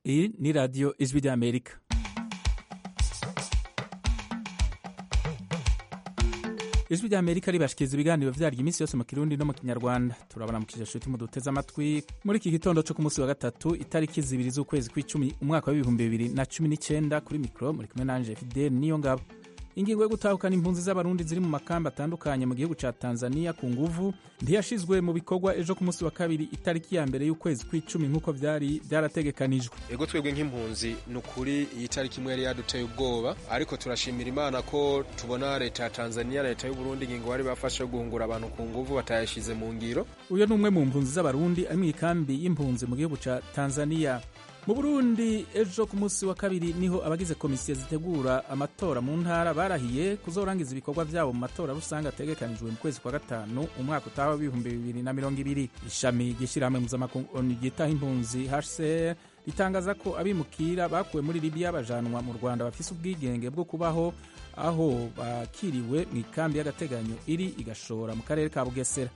Iyi ni radiyo ijwi ry'amerika ijwi ry'amerika ribashikiriza ibiganiro vyaryo iminsi yose mu kirundi no mu kinyarwanda turabona mu kijashuti mu duteze amatwi muri iki gitondo co ku munsi wa gatatu itariki zibiri z'ukwezi kw'icumi umwaka w'ibihumbi bibiri na cumi n'icenda kuri mikoro muri kumwe nanje fidel niyo ngabo ingingo yo gutahukana impunzi z'abarundi ziri mu makamba atandukanye mu gihugu ca tanzania ku nguvu ntiyashizwe mu bikorwa ejo ku munsi wa kabiri itariki ya mbere y'ukwezi kw'icumi nk'uko vyari vyarategekanijwe ego twebwe nk'impunzi ni ukuri iyi tariki imwe yari yaduteye ubwoba ariko turashimira imana ko tubona leta ya tanzania na leta y'uburundi ingingo bari bafashe yo guhungura abantu ku nguvu batayashize mu ngiro uyo ni umwe mu mpunzi z'abarundi ari mw'ikambi y'impunzi mu gihugu ca tanzania mu burundi ejo ku munsi wa kabiri niho abagize komisiyo zitegura amatora mu ntara barahiye kuzorangiza ibikorwa vyabo mu matora rusange ategekanijwe mu kwezi kwa gatanu umwaka utaha w'ibihumbi bibiri na mirongo ibiri ishami ry'ishirahamwe mpuzamakungu ryitaho impunzi hcr ritangaza ko abimukira bakuwe muri libiya bajanwa mu rwanda bafise ubwigenge bwo kubaho aho bakiriwe mu ikambi y'agateganyo iri igashora mu karere ka bugesera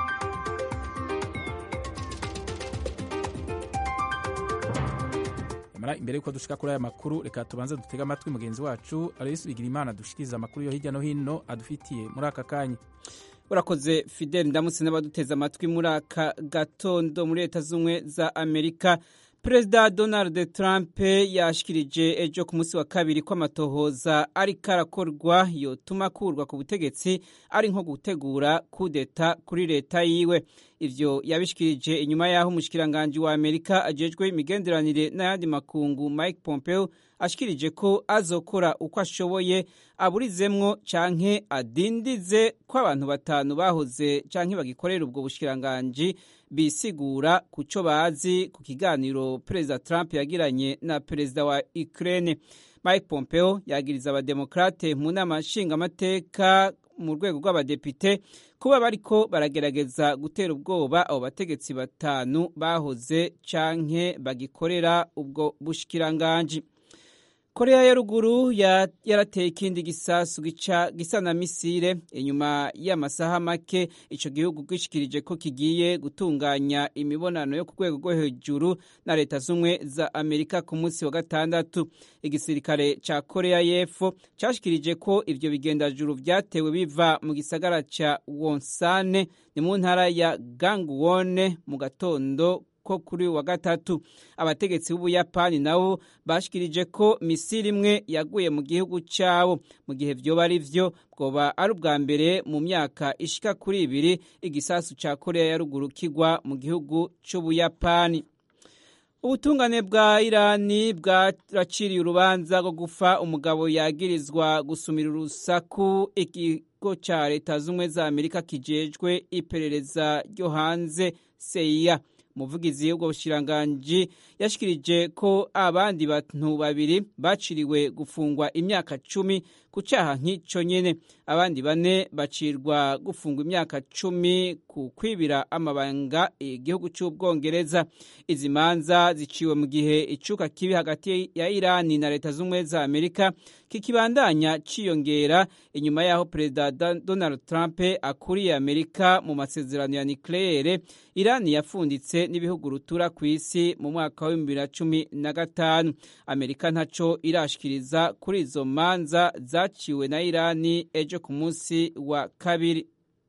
nyamara imbere y'uko dushika kuri aya makuru reka tubanze dutege amatwi mugenzi wacu aloyisi bigirimana dushikiriza amakuru yo hirya no hino adufitiye muri aka kanya urakoze fidel ndamutse n'abaduteze amatwi muri aka gatondo muri leta z'ubumwe za amerika perezida donald trump yashikirije ejo ku munsi wa kabiri ko amatohoza ariko arakorwa yotuma akurwa ku butegetsi ari nko gutegura kudeta kuri leta yiwe ivyo yabishikirije inyuma y'aho umushikiranganji wa amerika ajejwe imigenderanire n'ayandi makungu mike pompeo ashikirije ko azokora uko ashoboye aburizemwo canke adindize ko abantu batanu bahoze canke bagikorera ubwo bushikiranganji bisigura ku co bazi ku kiganiro perezida trump yagiranye na perezida wa ukraine mike pompeo yagiriza abademokrate mu nama nshingamateka mu rwego rw'abadepite kuba bariko baragerageza gutera ubwoba abo bategetsi batanu bahoze canke bagikorera ubwo bushikiranganji korea ya ruguru yarateye ikindi gisasu gisa na misile inyuma y'amasaha make ico gihugu gishikirije ko kigiye gutunganya imibonano yo ku rwego rwo hejuru na leta z'umwe za amerika ku munsi wa gatandatu igisirikare ca korea y'epfo cashikirije ko ivyo bigendajuru vyatewe biva mu gisagara ca wonsane ni mu ntara ya gangwone mu gatondo ko kuri wa gatatu abategetsi b'ubuyapani nabo bashikirije ko misiri imwe yaguye mu gihugu cyabo mu gihe vyoba ari vyo bwoba ari ubwa mbere mu myaka ishika kuri ibiri igisasu ca korea ya ruguru kigwa mu gihugu c'ubuyapani ubutungane bwa irani bwaraciriye urubanza rwo gufa umugabo yagirizwa gusumira urusaku ikigo ca leta z'ubumwe za amerika kijejwe iperereza ryo hanze seiya umuvugizi w'ubwo bushiranganji yashikirije ko abandi bantu babiri baciriwe gufungwa imyaka cumi ku cyaha nk'icyo nyene abandi bane bacirwa gufungwa imyaka cumi ku kwibira amabanga igihugu cy'ubwongereza izi manza ziciwe mu gihe icuka kibi hagati ya irani na leta z'ubumwe za amerika kikibandanya ciyongera inyuma y'aho perezida donald trump akuriye amerika mu masezerano ya nucleaire irani yafunditse n'ibihugu rutura ku isi mu mwaka wa bibiri na cumi na gatanu amerika ntaco irashikiriza kuri izo manza zaciwe na irani ejo ku munsi wa kabiri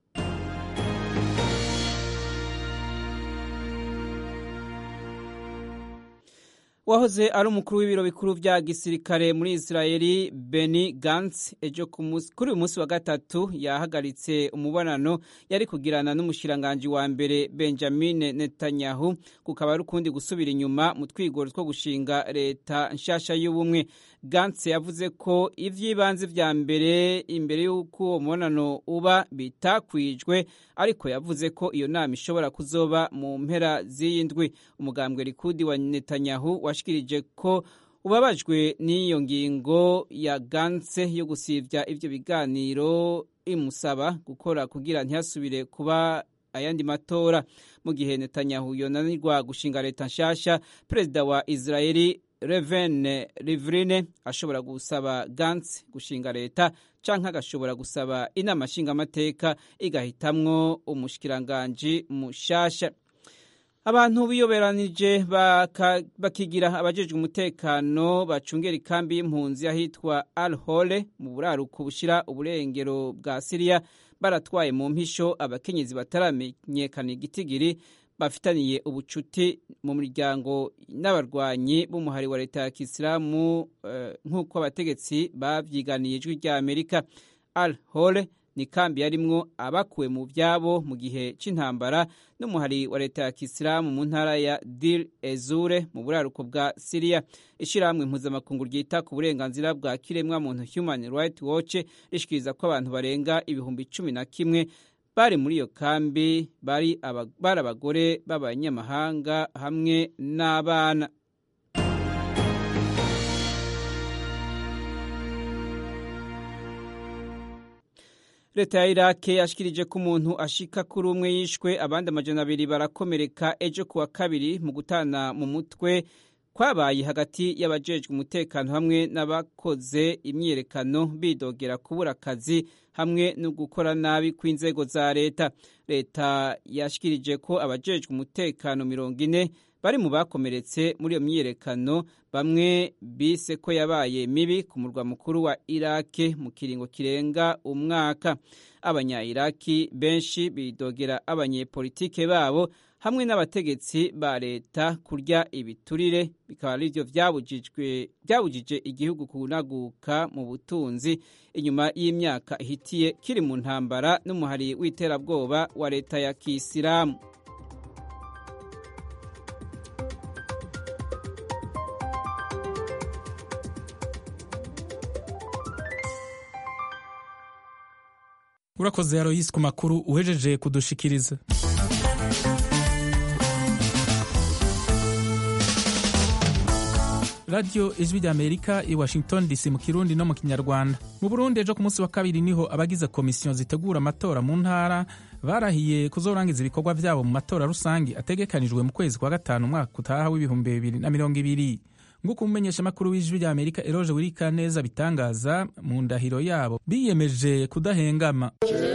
wahoze ari umukuru w'ibiro bikuru vya gisirikare muri Israeli Benny Gantz ejo kuri uyu munsi wa gatatu yahagaritse umubonano yari kugirana n'umushiranganji wa mbere Benjamin Netanyahu kukaba ari ukundi gusubira inyuma mu twigoro two gushinga leta nshasha y'ubumwe Gantz yavuze ko ivy'ibanze vya mbere imbere y'uko uwo mubonano uba bitakwijwe ariko yavuze ko iyo nama ishobora kuzoba mu mpera z'iyi ndwi umugambwe Likudi wa Netanyahu washikirije ko ubabajwe n'iyo ngingo ya Gantz yo gusivya ivyo biganiro imusaba gukora kugira ntihasubire kuba ayandi matora mu gihe Netanyahu yonanirwa gushinga leta nshasha perezida wa Israeli Reuven Rivlin ashobora gusaba Gantz gushinga leta canke agashobora gusaba inama nshingamateka igahitamwo umushikiranganji mushasha abantu biyoberanije bakigira abajejwe umutekano bacungera ikambi y'impunzi ahitwa al hole mu buraruko bushira uburengero bwa siriya baratwaye mu mpisho abakenyezi bataramenyekana igitigiri bafitaniye ubucuti mu miryango n'abarwanyi b'umuhari wa leta ya kisilamu nk'uko abategetsi babyiganiye ijwi rya amerika al hole ni kambi yarimwo abakuwe mu byabo mu gihe cy'intambara n'umuhari wa leta ya kisilamu mu ntara ya dir ezure mu buraruko bwa siriya ishyirahamwe mpuzamakungu ryita ku burenganzira bwa kiremwa muntu human right watch rishikiriza ko abantu barenga ibihumbi cumi na kimwe bari muri iyo kambi bari abagore b'abanyamahanga hamwe n'abana leta ya irake yashikirije ko umuntu ashika kuri umwe yishwe abandi amajana abiri barakomereka ejo kuwa kabiri mu gutana mu mutwe kwabaye hagati y'abajejwe umutekano hamwe n'abakoze imyiyerekano bidogera kubura akazi hamwe no gukora nabi kw'inzego za leta leta yashikirije ko abajejwe umutekano mirongo ine bari mu bakomeretse muri iyo myiyerekano bamwe bise ko yabaye mibi ku murwa mukuru wa irake mu kiringo kirenga umwaka abanya-iraki benshi bidogera abanyepolitike babo hamwe n'abategetsi ba leta kurya ibiturire bikaba ari byo byabujije igihugu kunaguka mu butunzi inyuma y'imyaka ihitiye kiri mu ntambara n'umuhari w'iterabwoba wa leta ya kisilamu urakoze aroyisi ku makuru uhejeje kudushikiriza radiyo ijwi rya amerika i washington dc mu kirundi no mu kinyarwanda mu burundi ejo ku munsi wa kabiri niho abagize komisiyo zitegura amatora mu ntara barahiye kuzorangiza ibikorwa byabo mu matora rusange ategekanijwe mu kwezi kwa gatanu umwaka utaha w'ibihumbi bibiri na mirongo ibiri nguko umumenyeshamakuru w'ijwi rya amerika eroje wirika neza bitangaza mu ndahiro yabo biyemeje kudahengama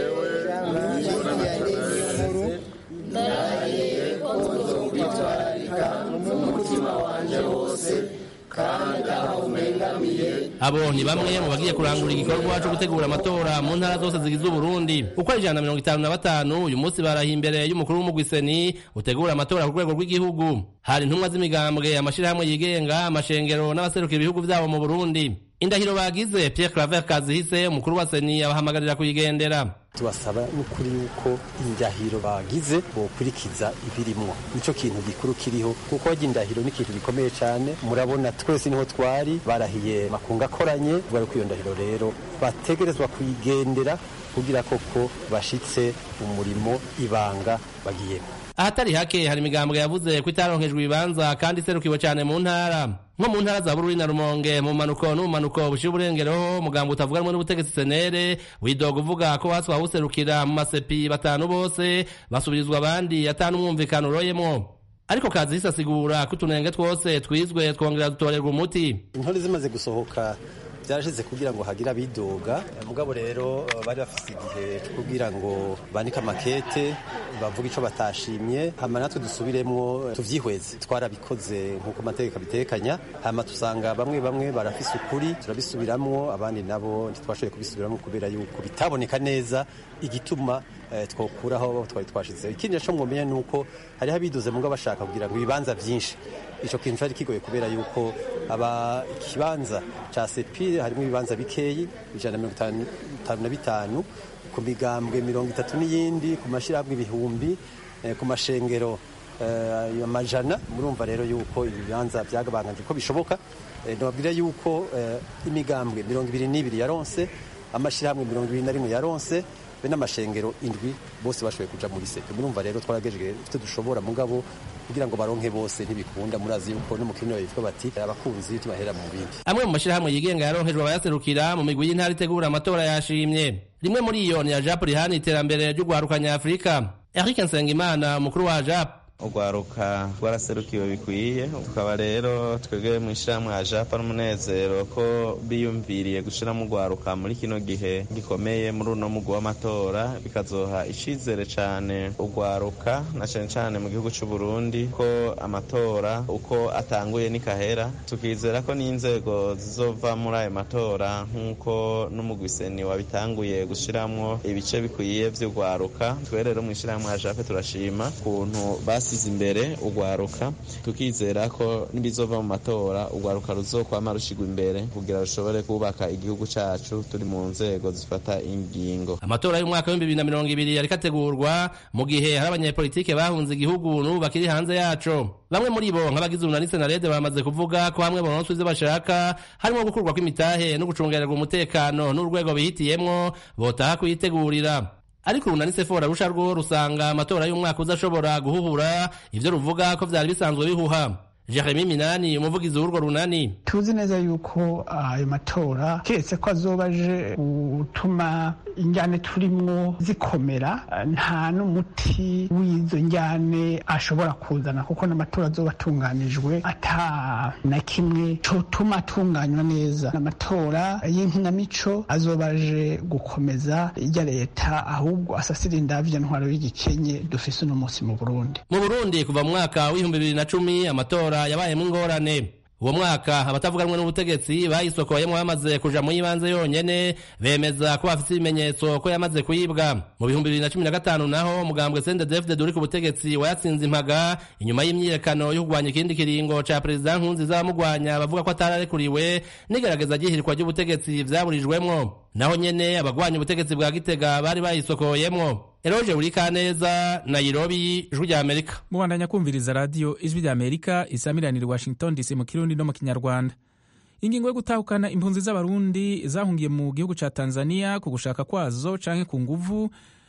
abo ni bamwe mu bagiye kurangura igikorwa cyo gutegura amatora mu ntara zose zigize uburundi uko ari ijana na mirongo itanu na batanu uyu munsi barahiye imbere y'umukuru w'umugwiseni utegura amatora ku rwego rw'igihugu hari intumwa z'imigambwe amashyirahamwe yigenga amashengero n'abaserukira ibihugu byabo mu burundi indahiro bagize Pierre Claver Kazihise umukuru wa seni abahamagarira kuyigendera tubasaba n'ukuri yuko indahiro bagize bokurikiza ibirimwo nico kintu gikuru kiriho kuko harya indahiro ni ikintu gikomeye cyane murabona twese niho twari barahiye makunga akoranye kubera ko iyo ndahiro rero bategerezwa kuyigendera kugira koko bashitse umurimo ibanga bagiyemo ahatari hake hari imigambwe yavuze ko itaronkejwe ibibanza kandi iserukiwe cyane mu ntara nko mu ntara za bururi na rumonge mu manuko n'ubumanuko bushira uburengero umugambwe utavuga rumwe n'ubutegetsi senere widoga uvuga ko hasi wawuserukira mu masepi batanu bose basubirizwa abandi atanu umwumvikano uroyemwo ariko kazi hisasigura ko utunenge twose twizwe twongera dutorerwa umuti intore zimaze gusohoka byarashize kugira ngo hagire abidoga mugabo rero bari bafite igihe cyo kugira ngo bandike amakete bavuga icyo batashimye hama natwe dusubiremwo tuvyihweze twarabikoze nk'uko amategeko abitekanya hama tusanga bamwe bamwe barafise ukuri turabisubiramwo abandi nabo ntitwashoboye kubisubiramwo kubera yuko bitaboneka neza igituma twokuraho twari twashizeho ikindi naco mwomenya ni uko hariho abidoze mugabo bashaka kugira ngo ibibanza vyinshi ico kintu cari kigoye kubera yuko aba ikibanza ca sepire harimo ibibanza bikeyi ijana na mirongo itanu na bitanu ku migambwe mirongo itatu n'iyindi ku mashyirahamwe ibihumbi ku mashengero amajana murumva rero yuko ibibanza byagabanganije uko bishoboka nababwira yuko imigambwe mirongo ibiri n'ibiri yaronse amashyirahamwe mirongo ibiri na rimwe yaronse be n'amashengero indwi bose bashoboye kuja muri sepe murumva rero twaragejeje ivyo dushobora mugabo kugira ngo baronke bose ntibikunda murazi yuko no mu kirino bivuga bati abakunzi tubahera mu bindi amwe mu mashyirahamwe yigenga yaronkejwe abayaserukira mu migwi y'intara itegura amatora yashimye rimwe muri iyo ni ya japo rihana iterambere ry'ugwarukanya afurika eric nsengimana umukuru wa japo urwaruka rwaraserukiwe bikwiye tukaba rero twebwe mu ishyirahamwe ajapa n'umunezero ko biyumviriye gushyiramo urwaruka muri kino gihe gikomeye muri uno mugwi w'amatora bikazoha icizere cyane urwaruka na cyane cyane mu gihugu cy'u Burundi ko amatora uko atanguye nikahera tukizera ko n'inzego zizova muri ayo matora nk'uko n'umugwiseni wabitanguye gushyiramo ibice bikwiye by'urwaruka twe rero mu ishyirahamwe ajape turashima ukuntu basize imbere urwaruka tukizera ko n'ibizova mu matora urwaruka ruzokwama rushigwa imbere kugira rushobore kubaka igihugu cyacu turi mu nzego zifata ingingo amatora y'umwaka w'ibihumbi bibiri na mirongo ibiri yariko ategurwa mu gihe hari abanyepolitike bahunze igihugu n'ubu bakiri hanze yaco bamwe muri bo nk'abagize urunani senarede bamaze kuvuga ko hamwe bononswa ivyo bashaka harimo gukurwa kw'imitahe no gucungererwa umutekano n'urwego bihitiyemwo botaha kuyitegurira ariko urunani sefora rusha rwo rusanga amatora y'umwaka uzashobora guhuhura ivyo ruvuga ko vyari bisanzwe bihuha Jeremy Minani umuvugizi w'urwo runani tuzi neza yuko ayo matora keretse ko azoba aje gutuma injyane turimwo zikomera nta n'umuti w'izo njyane ashobora kuzana kuko n'amatora azoba atunganijwe ata na kimwe cotuma atunganywa neza amatora y'inkinamico azoba aje gukomeza irya leta ahubwo asasira indavyo ntwaro y'igikenye dufise uno munsi mu Burundi mu Burundi kuva mu mwaka w'ibihumbi bibiri na cumi amatora yabayemo ingorane uwo mwaka abatavuganwe n'ubutegetsi bayisokoyemo bamaze kuja mu y'ibanze yonyene bemeza ko bafite ibimenyetso ko yamaze kuyibwa mu bihumbi bibiri na cumi na gatanu naho umugambwe sendedefde uri ku butegetsi wayatsinze impaga inyuma y'imyiyerekano yo kurwanya ikindi kiringo ca perezida nkunziza bamugwanya bavuga ko atararekuriwe n'igerageza ry'ihirikwa ry'ubutegetsi vyaburijwemwo naho nyene abagwanya ubutegetsi bwa gitega bari bayisokoyemwo eroje buri kaneza nairobi ijwi rya amerika mubandanya kumviriza radiyo ijwi rya amerika isamiranira washington dc mu kirundi no mu kinyarwanda ingingo yo gutahukana impunzi z'abarundi zahungiye mu gihugu ca tanzania ku gushaka kwazo canke ku nguvu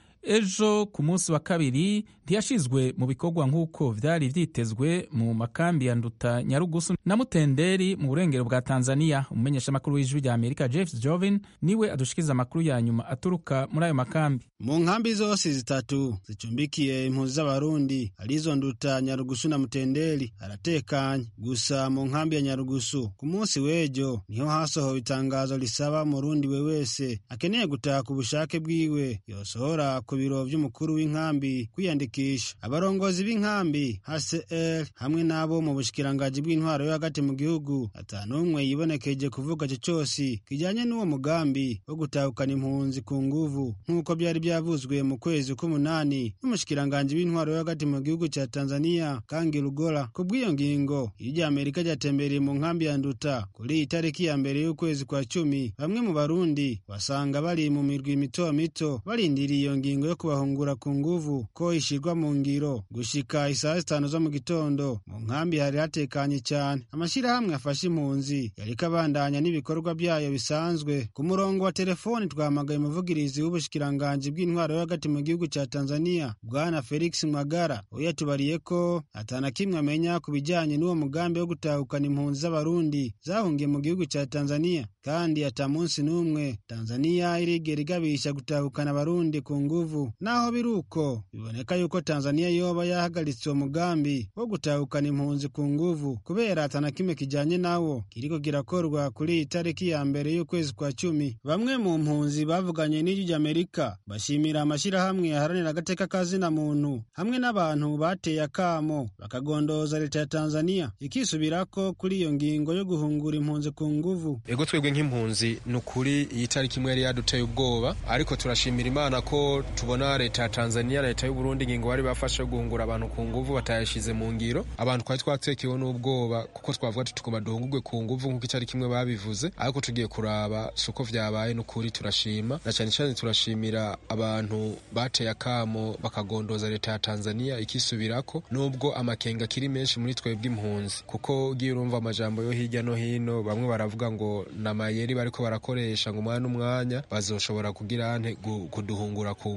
ejo ku munsi wa kabiri ntiyashizwe mu bikorwa nk'uko vyari vyitezwe mu makambi ya nduta nyarugusu na mutenderi mu burengero bwa tanzania umumenyeshamakuru w'ijwi rya amerika jeff jovin niwe adushikiriza amakuru ya nyuma aturuka muri ayo makambi mu nkambi zose zitatu zicumbikiye impunzi z'abarundi arizo nduta nyarugusu na mutenderi haratekanye gusa mu nkambi ya nyarugusu ku munsi w'ejo niho hasohowe itangazo risaba murundi we wese akeneye gutaha ku bushake bwiwe yosohora ku biro vy'umukuru w'inkambi kwiyandikisha abarongozi b'inkambi hcr hamwe n'abo mu bushikirangaji bw'intwaro yo hagati mu gihugu atanumwe yibonekeje kuvuga ico cose kijanye n'uwo mugambi wo gutahukana impunzi ku nguvu nk'uko vyari vyavuzwe mu kwezi k'umunani n'umushikiranganji w'intwaro yo hagati mu gihugu ca tanzania kangi rugola ku bw'iyo ngingo iryo amerika ryatembereye mu nkambi ya nduta kuri iyi tariki ya mbere y'ukwezi kwa cumi bamwe mu barundi basanga bari mu mirwi mito mito barindiriye iyo ngingo yo kubahungura ku nguvu ko ishirwa mu ngiro gushika isaha zitanu zo mu gitondo mu nkambi hari hatekanye cyane amashirahamwe afashe impunzi yariko abandanya n'ibikorwa byayo bisanzwe ku murongo wa telefoni twahamagaye umuvugirizi w'ubushikiranganji bw'intwaro yo hagati mu gihugu ca tanzania bwana felix mwagara we yatubariye ko atana kimwe amenya ku bijanye n'uwo mugambi wo gutahukana impunzi z'abarundi zahungiye mu gihugu ca tanzania kandi ata munsi n'umwe tanzania irigera igabisha gutahukana abarundi ku nguvu naho biri uko biboneka yuko tanzania yoba yahagaritse uwo mugambi wo gutahukana impunzi ku nguvu kubera atana kimwe kijanye nawo kiriko kirakorwa kuri iyi tariki ya mbere y'ukwezi kwa cumi bamwe mu mpunzi bavuganye n'ijwi ry'amerika bashimira amashirahamwe yaharanira agateka kazina muntu hamwe n'abantu bateye akamo bakagondoza leta ya tanzania ikisubirako kuri iyo ngingo yo guhungura impunzi ku nguvu ego twebwe nk'impunzi ni ukuri iyi tariki imwe yari yaduteye ubwoba ariko turashimira imana ko tubona leta ya tanzania na leta y'uburundi ingingo bari bafashe guhungura abantu ku nguvu batayashize mu ngiro abantu twari twatekewe n'ubwoba kuko twavuga tutukuma duhungurwe ku nguvu nk'uko itariki imwe babivuze ariko tugiye kuraba si uko vyabaye ni ukuri turashima na cyane cyane turashimira abantu bateye akamo bakagondoza leta ya tanzania ikisubirako nubwo amakenga akiri menshi muri twebwe impunzi kuko ugiye urumva amajambo yo hirya no hino bamwe baravuga ngo namayeri bariko barakoresha ngo umwanya n'umwanya bazoshobora kugira ante kuduhungura ku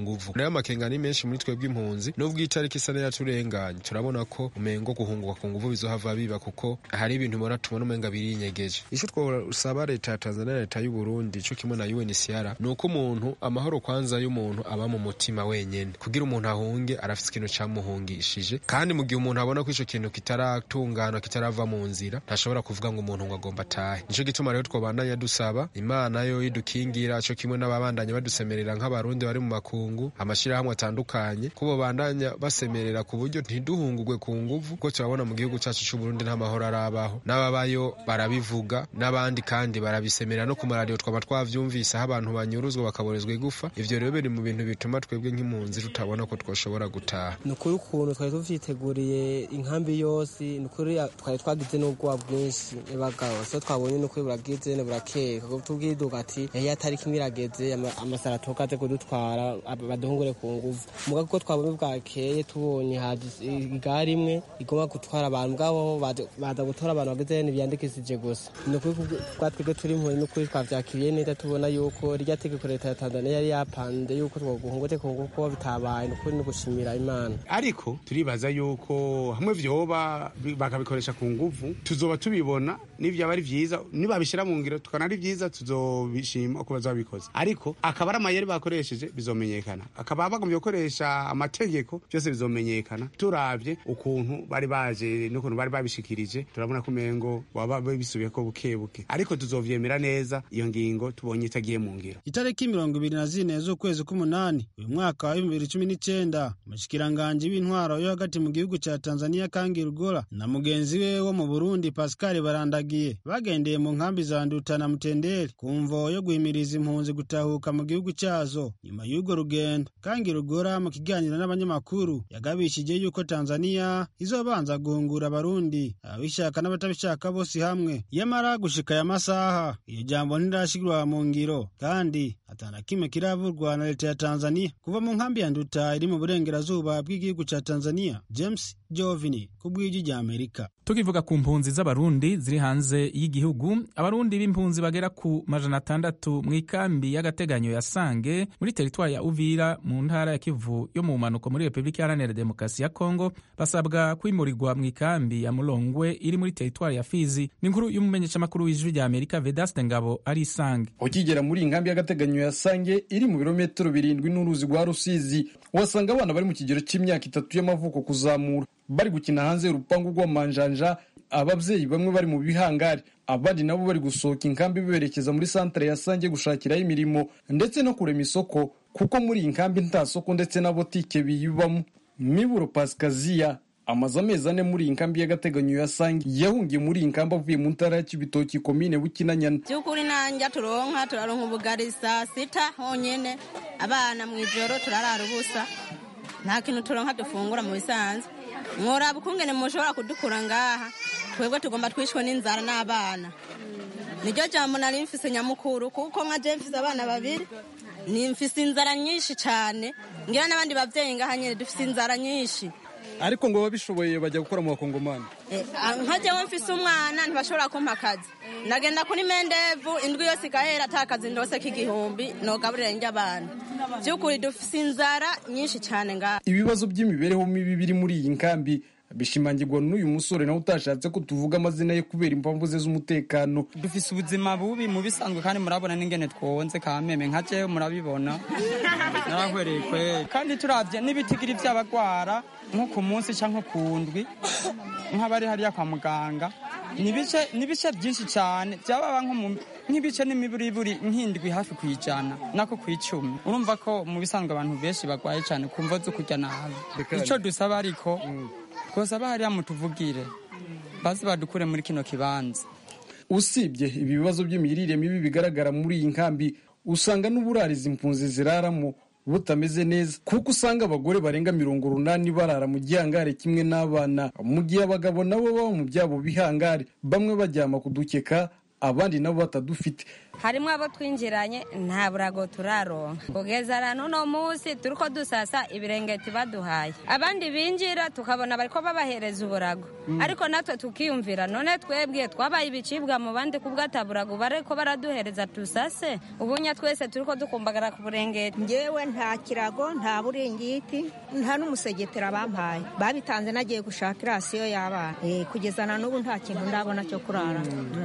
nguvu rero amakenga ni menshi muri twebwe impunzi nubwo itariki isa yaturenganye turabona ko umengo guhunguka ku nguvu bizohava biba kuko hari ibintu ubona tubona umenga birinyegeje ico twosaba leta ya Tanzania na leta y'u Burundi co kimwe na UNHCR ni uko umuntu amahoro kwanza y'umuntu aba mu mutima wenyene kugira umuntu ahunge arafise ikintu camuhungishije kandi mu gihe umuntu abona ko ico kintu kitaratungana kitarava mu nzira ntashobora kuvuga ngo umuntu ngo agomba atahe nico gituma rero twobandanya dusaba imana yo idukingira co kimwe n'ababandanya badusemerera nk'abarundi bari mu makungu amashirahamwe atandukanye ko bobandanya basemerera ku buryo ntiduhungurwe ku nguvu ko turabona mu gihugu cacu c'u Burundi nta mahoro arabaho n'ababayo barabivuga n'abandi kandi barabisemerera no ku maradiyo twaba twavyumvise aho abantu banyuruzwa bakaborezwa igufa ivyo rero biri mu bintu bituma twebwe nk'impunzi tutabona ko twoshobora gutaha ni ukuri ukuntu twari tuvyiteguriye inkambi yose ni ukuri twari twagize n'ubwoba bwinshi bagabo so twabonye n'ukuri buragize burakeye tubwiduka ati ehe atari kimwe irageze amasara atoka aze kudutwara baduhungure ku nguvu muga kuko twabonye bwakeye tubonye igare imwe igomba gutwara abantu mugabo baza gutora abantu bageze ntibyandikishije gusa ni ukuri bwa twebwe turi impunzi n'ukuri twavyakiriye neza tubona yuko rya tegeko leta ya tanzania yari yapanze yuko twoguhungure ku nguvu kuba bitabaye ni ukuri no gushimira imana ariko turibaza yuko hamwe vyoba bakabikoresha ku nguvu tuzoba tubibona n'ivyaba ari vyiza nibabishira mu ngiro tukana ari vyiza tuzobishima uko bazabikoze ariko akaba ari amayeri bakoresheje bizomenyekana akaba bagombye gukoresha amategeko byose bizomenyekana turavye ukuntu bari baje n'ukuntu bari babishikirije turabona ko umengo baba bisubiye ko buke buke ariko tuzovyemera neza iyo ngingo tubonye itagiye mu ngiro itariki mirongo ibiri na zine z'ukwezi k'umunani uyu mwaka wa bibiri cumi n'icenda umushikiranganji w'intwaro yo hagati mu gihugu ca tanzania kangi rugora na mugenzi we wo mu burundi pascal barandagiye bagendeye mu nkambi za nduta na mutenderi ku mvo yo guhimiriza impunzi gutahuka mu gihugu cazo nyuma y'urwo rugendo kangi rugora mu kiganiro n'abanyamakuru yagabishije yuko tanzania izobanza guhungura abarundi ababishaka n'abatabishaka bose hamwe yamara gushika aya masaha iyo jambo ntirashirwa mu ngiro kandi atana kimwe kiravurwa na leta ya tanzania kuva mu nkambi ya nduta iri mu burengerazuba bw'igihugu ca tanzania james jovini ku bw'ijwi rya amerika tukivuga ku mpunzi z'abarundi ziri hanze y'igihugu abarundi b'impunzi bagera ku majana atandatu mu ikambi y'agateganyo ya sange muri teritwari ya uvira mu ntara ya kivu yo mu mpanuko muri repubulika iharanira demokarasi ya kongo basabwa kwimurirwa mu ikambi ya mulongwe iri muri teritwari ya fizi ni inkuru y'umumenyeshamakuru w'ijwi rya amerika vedaste ngabo ari isange ukigera muri iyi nkambi y'agateganyo ya sange iri mu birometero birindwi n'uruzi rwa rusizi uhasanga abana bari mu kigero cy'imyaka itatu y'amavuko kuzamura bari gukina hanze y'urupangu rw'amanjanja ababyeyi bamwe bari mu bihangari abandi nabo bari gusohoka inkambi berekeza muri santere ya sange gushakiraho imirimo ndetse no kurema isoko kuko muri iyi nkambi nta soko ndetse na botike biyibamo miburo pasikaziya amaze amezi ane muri iyi nkambi y'agateganyo ya sange yahungiye muri iyi nkambi avuye mu ntara ya kibitoki komine bukinanyana by'ukuri nanjye turonka turaronka ubugari saa sita honyine abana mu ijoro turarara ubusa nta kintu turonka dufungura mu bisanzwe mworaba ukungene mushobora kudukura ngaha twebwe tugomba twishwe n'inzara n'abana niryo jambo nari mfise nyamukuru kuko nka je mfise abana babiri ni mfise inzara nyinshi cyane ngira n'abandi bavyeyi ngaha nyene dufise inzara nyinshi ariko ngo babishoboye bajya gukora mu bakongomani nka jewe mfise umwana ntibashobora kumpa akazi ndagenda kuri mendevu indwi yose igahera ata kazi ndose k'igihumbi nogaburira njye abana by'ukuri dufise inzara nyinshi cyane ngaha ibibazo by'imibereho mibi biri muri iyi nkambi bishimangirwa n'uyu musore nawe utashatse ko tuvuga amazina ye kubera impamvu ze z'umutekano dufise ubuzima bubi mu bisanzwe kandi murabona n'ingene twonze kameme nka jewe murabibona narahwereye kweri kandi turavye n'ibitigiri vy'abagwara nko ku munsi canke ku ndwi nk'abari hariya kwa muganga nibice byinshi cyane byababa nk'ibice n'imiburiburi nk'indwi hafi ku ijana nako ku icumi urumva ko mu bisanzwe abantu benshi bagwaye cyane kumva zo kurya nabi ico dusaba ariko twosaba hariya mutuvugire baze badukure muri kino kibanza usibye ibi bibazo by'imirire mibi bigaragara muri iyi nkambi usanga n'uburarizi impunzi ziraramo butameze neza kuko usanga abagore barenga mirongo urunani barara mu gihangare kimwe n'abana mu gihe abagabo nabo baba mu byabo bihangare bamwe baryama ku dukeka abandi nabo batadufite harimo abo twinjiranye nta burago turaronka kugeza na n'uno munsi turi ko dusasa ibirengeti baduhaye abandi binjira tukabona bariko babahereza uburago ariko natwe tukiyumvira none twebwe twabaye ibicibwa mu bandi kubwo ataburago bariko baraduhereza dusase ubunya twese turi ko dukumbagara ku burengeti ngewe nta kirago nta buringiti nta n'umusegetera bampaye babitanze nagiye gushaka irasiyo y'abana kugeza na n'ubu nta kintu ndabona cyo kurara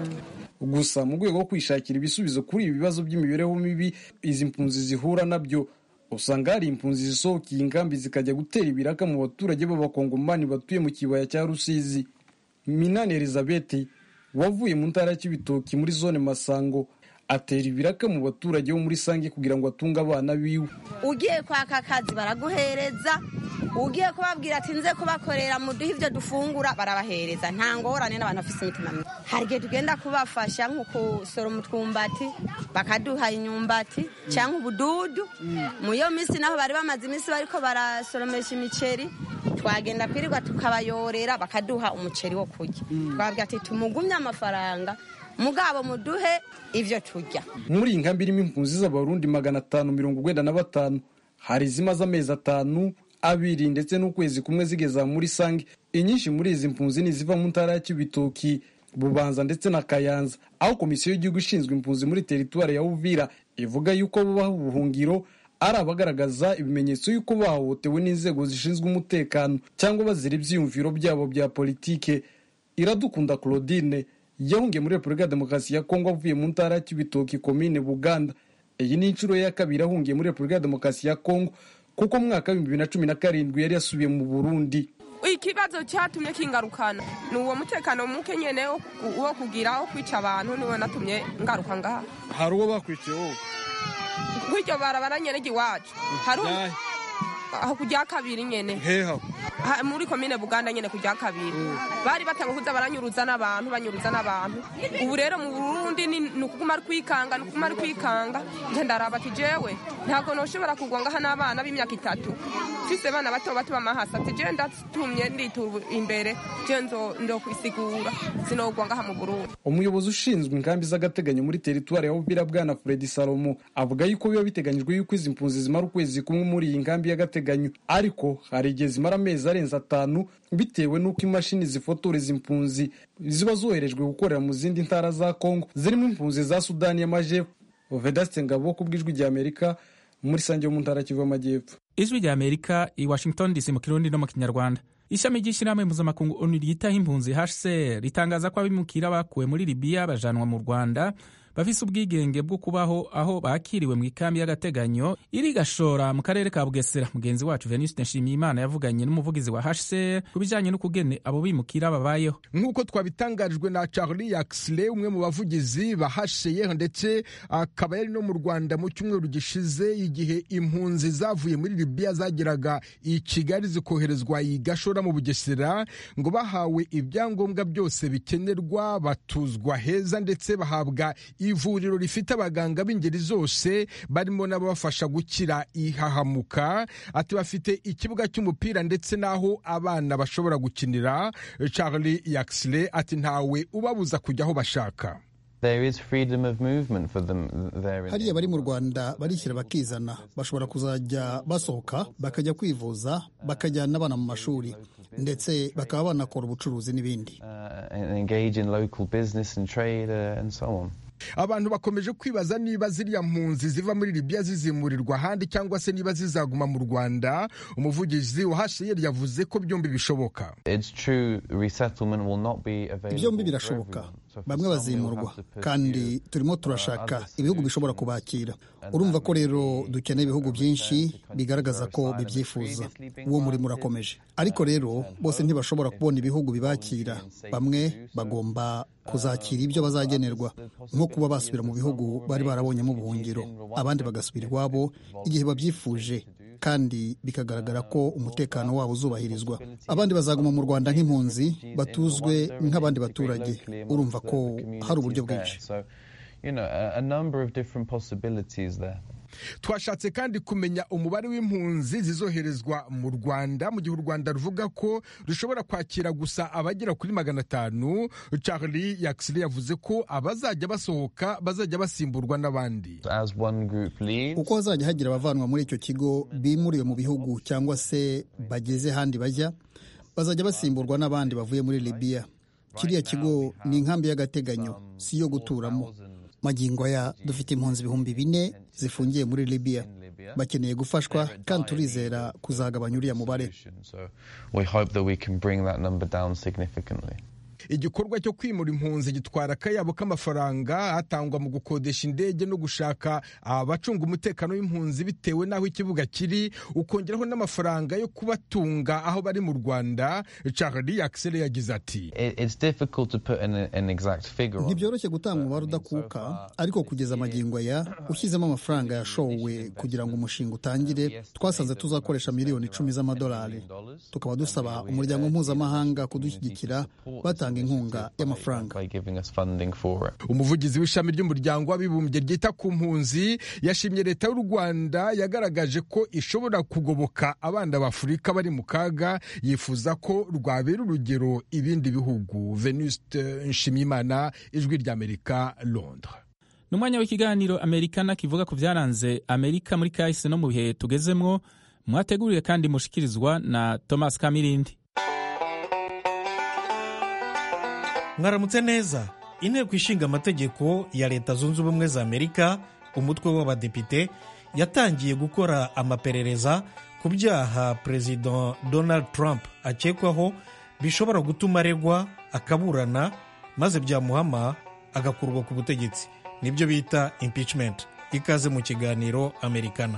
gusa mu rwego rwo kwishakira ibisubizo kuri ibi bibazo by'imibereho mibi izi mpunzi zihura nabyo usanga hari impunzi zisohokeye inkambi zikajya gutera ibiraka mu baturage b'abakongomani batuye mu kibaya cya rusizi minani elizabeth wavuye mu ntara y'ibitoki muri zone masango atera ibiraka mu baturage bo muri sange kugira ngo atunge abana biwe ugiye kwaka akazi baraguhereza ugiye kubabwira ati nze kubakorera muduhe ibyo dufungura barabahereza nta ngorane n'abantu bafite imitima mibi hari igihe tugenda kubafasha nko gusoroma utwumbati bakaduha imyumbati cyangwa ubududu mu iyo minsi naho bari bamaze iminsi bariko barasoromesha imiceri twagenda kwirirwa tukabayorera bakaduha umuceri wo kurya twabwira ati tumugumye amafaranga mugabo muduhe ibyo turya muri iyi nkambi irimo impunzi z'abarundi magana atanu mirongo urwenda na batanu hari izimaze amezi atanu abiri ndetse n'ukwezi kumwe zigeza muri sange inyinshi muri izi mpunzi ni iziva mu ntara ya kibitoki bubanza ndetse na kayanza aho komisiyo y'igihugu ishinzwe impunzi muri teritwari ya uvira ivuga yuko bubaha ubuhungiro ari abagaragaza ibimenyetso y'uko bahohotewe n'inzego zishinzwe umutekano cyangwa bazira ibyiyumviro byabo bya politike iradukunda claudine yahungiye muri repubulika ya demokarasi ya kongo avuye mu ntara ya kibitoki komine buganda iyi ni inshuro ya kabiri ahungiye muri repubulika ya demokarasi ya kongo kuko mu mwaka w'ibihumbi bibiri na cumi na karindwi yari yasubiye mu burundi ikibazo cyatumye kingarukana ni uwo mutekano muke nyene wo kugira wo kwica abantu niwe natumye ngaruka ngaha hari uwo bakwiciye wowe kw'iryo barabara nyene ry'iwacu hari aho kujya kabiri nyene heha muri komine buganda nyene kujya kabiri bari batanga kuza baranyuruza n'abantu banyuruza n'abantu ubu rero mu burundi ni ukuguma ari kwikanga ni ukuguma ari kwikanga nje ndaraba ati jewe ntabwo noshobora kugwa ngaha n'abana b'imyaka itatu mfise abana bato bato b'amahasa ati jewe ndatumye nditura imbere je ndo kwisigura sinogwa ngaha mu burundi umuyobozi ushinzwe inkambi z'agateganyo muri teritwari ya uvira bwana fredi salomo avuga yuko biba biteganyijwe yuko izi mpunzi zimara ukwezi kumwe muri iyi nkambi y'agateganyo ariko hari igihe zimara amezi arenze atanu bitewe n'uko imashini zifotora izi mpunzi ziba zoherejwe gukorera mu zindi ntara za kongo zirimo impunzi za sudani y'amajyepfo vedaste ngabo ku bw'ijwi rya amerika muri sange yo mu ntara kivu y'amajyepfo ijwi rya amerika i washington dc mu kirundi no mu kinyarwanda ishami ry'ishyirahamwe mpuzamakungu onu ryitaho impunzi hcr ritangaza ko abimukira bakuwe muri libiya bajanwa mu rwanda bafise ubwigenge bwo kubaho aho bakiriwe mu ikambi y'agateganyo iri gashora mu karere ka bugesera mugenzi wacu venuste nshimiyimana yavuganye n'umuvugizi wa hcr ku bijanye n'ukugene abo bimukira babayeho nk'uko twabitangarijwe na charlie yaxley umwe mu bavugizi ba hcr ndetse akaba yari no mu rwanda mu cyumweru gishize igihe impunzi zavuye muri libiya zageraga i kigali zikoherezwa i gashora mu bugesera ngo bahawe ibyangombwa byose bikenerwa batuzwa heza ndetse bahabwa ivuriro rifite abaganga b'ingeri zose barimo n'ababafasha gukira ihahamuka ati bafite ikibuga cy'umupira ndetse n'aho abana bashobora gukinira charlie yaxley ati ntawe ubabuza kujya aho bashaka hariya bari mu rwanda barishyira bakizana bashobora kuzajya basohoka bakajya kwivuza bakajyana n'abana mu mashuri ndetse bakaba banakora ubucuruzi n'ibindi abantu bakomeje kwibaza niba ziriya mpunzi ziva muri libiya zizimurirwa ahandi cyangwa se niba zizaguma mu rwanda umuvugizi wa hcr yavuze ko byombi bishoboka byombi birashoboka bamwe bazimurwa kandi turimo turashaka ibihugu bishobora kubakira urumva ko rero dukeneye ibihugu byinshi bigaragaza ko bibyifuza uwo murimo urakomeje ariko rero bose ntibashobora kubona ibihugu bibakira bamwe bagomba kuzakira ibyo bazagenerwa nko kuba basubira mu bihugu bari barabonyemo ubuhungiro abandi bagasubira iwabo igihe babyifuje kandi bikagaragara ko umutekano wabo uzubahirizwa abandi bazaguma mu rwanda nk'impunzi batuzwe nk'abandi baturage urumva ko hari uburyo bwinshi twashatse kandi kumenya umubare w'impunzi zizoherezwa mu rwanda mu gihe u rwanda ruvuga ko rushobora kwakira gusa abagera kuri magana atanu charlie yaxley yavuze ko abazajya basohoka bazajya basimburwa n'abandi uko hazajya hagira abavanwa muri icyo kigo bimuriwe mu bihugu cyangwa se bageze ahandi bajya bazajya basimburwa n'abandi bavuye muri libiya kiriya kigo ni inkambi y'agateganyo si iyo guturamo magingo aya dufite impunzi ibihumbi bine zifungiye muri libiya bakeneye gufashwa kandi turizera kuzagabanya uriya mubare igikorwa cyo kwimura impunzi gitwara akayabo k'amafaranga atangwa mu gukodesha indege no gushaka abacunga umutekano w'impunzi bitewe n'aho ikibuga kiri ukongeraho n'amafaranga yo kubatunga aho bari mu rwanda charlie yaxele yagize ati ntibyoroshye gutanga umubare udakuka ariko kugeza amagingo aya ushyizemo amafaranga yashowe kugira ngo umushinga utangire twasanze tuzakoresha miliyoni icumi z'amadolari tukaba dusaba umuryango mpuzamahanga kudushyigikira batanga inkunga y'amafaranga umuvugizi w'ishami ry'umuryango w'abibumbye ryita ku mpunzi yashimye leta y'u rwanda yagaragaje ko ishobora kugoboka abana b'afurika bari mu kaga yifuza ko rwabera urugero ibindi bihugu venuste nshimiyimana ijwi ry'amerika londres ni umwanya w'ikiganiro amerikana kivuga ku byaranze amerika muri kahise no mu bihe tugezemwo mwateguriwe kandi mushikirizwa na thomas kamirindi mwaramutse neza inteko ishinga amategeko ya leta zunze ubumwe za amerika umutwe w'abadepite yatangiye gukora amaperereza ku byaha perezida donald trump akekwaho bishobora gutuma aregwa akaburana maze byamuhama agakurwa ku butegetsi nibyo bita impeachment ikaze mu kiganiro amerikana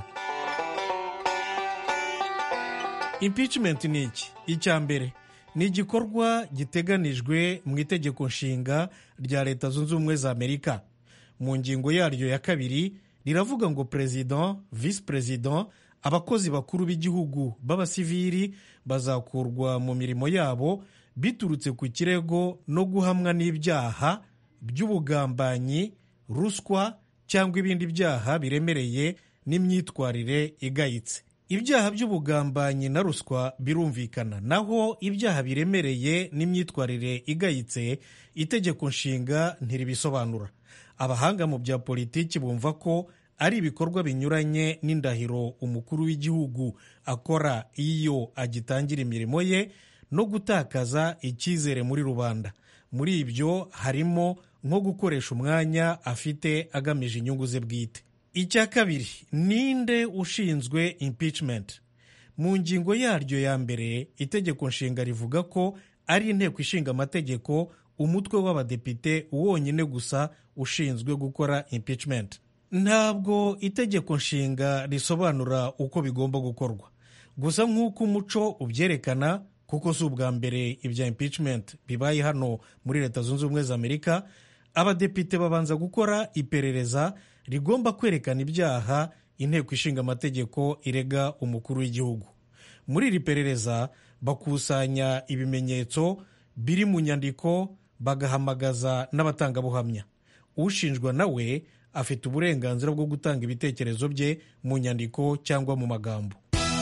impeachment ni iki icya mbere ni igikorwa giteganijwe mu itegeko nshinga rya leta zunze ubumwe za amerika mu ngingo yaryo ya kabiri riravuga ngo perezida visi perezida abakozi bakuru b'igihugu b'abasivili bazakurwa mu mirimo yabo biturutse ku kirego no guhamwa n'ibyaha by'ubugambanyi ruswa cyangwa ibindi byaha biremereye n'imyitwarire igayitse ibyaha by'ubugambanyi na ruswa birumvikana naho ibyaha biremereye n'imyitwarire igayitse itegeko nshinga ntiribisobanura abahanga mu bya politiki bumva ko ari ibikorwa binyuranye n'indahiro umukuru w'igihugu akora iyo agitangira imirimo ye no gutakaza icyizere muri rubanda muri ibyo harimo nko gukoresha umwanya afite agamije inyungu ze bwite icya kabiri ninde ushinzwe impeachment mu ngingo yaryo ya mbere itegeko nshinga rivuga ko ari inteko ishinga amategeko umutwe w'abadepite wonyine gusa ushinzwe gukora impeachment ntabwo itegeko nshinga risobanura uko bigomba gukorwa gusa nk'uko umuco ubyerekana kuko si ubwa mbere ibya impeachment bibaye hano muri leta zunze ubumwe za amerika abadepite babanza gukora iperereza rigomba kwerekana ibyaha inteko ishinga amategeko irega umukuru w'igihugu muri iri perereza bakusanya ibimenyetso biri mu nyandiko bagahamagaza n'abatangabuhamya ushinjwa nawe afite uburenganzira bwo gutanga ibitekerezo bye mu nyandiko cyangwa mu magambo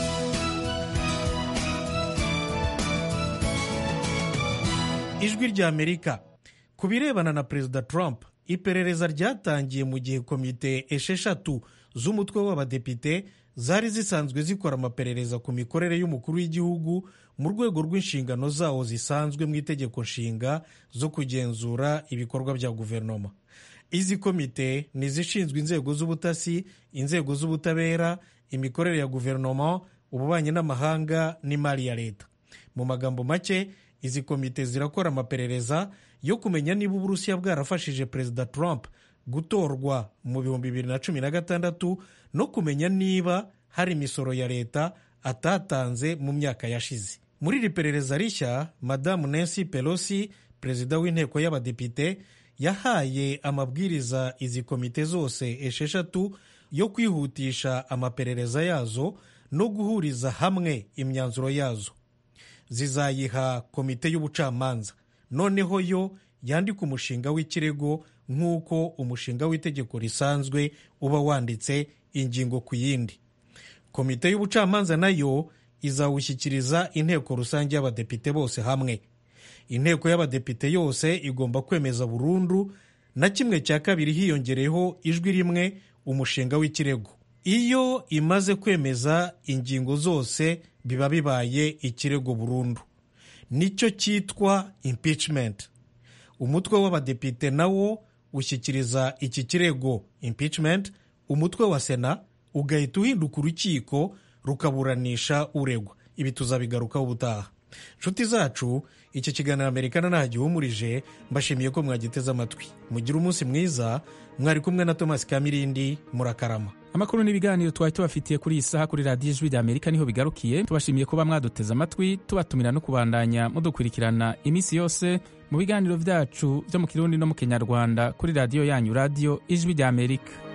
ijwi rya amerika ku birebana na perezida trump iperereza ryatangiye mu gihe komite esheshatu z'umutwe w'abadepite zari zisanzwe zikora amaperereza ku mikorere y'umukuru w'igihugu mu rwego rw'inshingano zawo zisanzwe mu itegeko nshinga zo kugenzura ibikorwa bya guverinoma izi komite ni izishinzwe inzego z'ubutasi inzego z'ubutabera imikorere ya guverinoma ububanyi n'amahanga n'imari ya leta mu magambo make izi komite zirakora amaperereza yo kumenya niba uburusiya bwarafashije perezida trump gutorwa mu bihumbi bibiri na cumi na gatandatu no kumenya niba hari imisoro ya leta atatanze mu myaka yashize muri iri perereza rishya madamu nancy pelosi perezida w'inteko y'abadepite yahaye amabwiriza izi komite zose esheshatu yo kwihutisha amaperereza yazo no guhuriza hamwe imyanzuro yazo zizayiha komite y'ubucamanza noneho yo yandika umushinga w'ikirego nk'uko umushinga w'itegeko risanzwe uba wanditse ingingo ku yindi komite y'ubucamanza nayo izawushyikiriza inteko rusange y'abadepite bose hamwe inteko y'abadepite yose igomba kwemeza burundu na kimwe cya kabiri hiyongereyeho ijwi rimwe umushinga w'ikirego iyo imaze kwemeza ingingo zose biba bibaye ikirego burundu nicyo cyitwa impeachment umutwe w'abadepite nawo ushyikiriza iki kirego impeachment umutwe wa sena ugahita uhinduka urukiko rukaburanisha uregwa ibi tuzabigarukaho ubutaha nshuti zacu iki kiganiro amerikana nta gihumurije mbashimiye ko mwagiteze amatwi mugire umunsi mwiza mwari kumwe na thomas kamirindi murakarama amakuru n'ibiganiro twari tubafitiye kuri iyi saha kuri radiyo ijwi ry'amerika niho bigarukiye tubashimiye kuba mwaduteze amatwi tubatumira no kubandanya mudukurikirana iminsi yose mu biganiro byacu byo mu kirundi no mu kinyarwanda kuri radiyo yanyu radiyo ijwi ry'amerika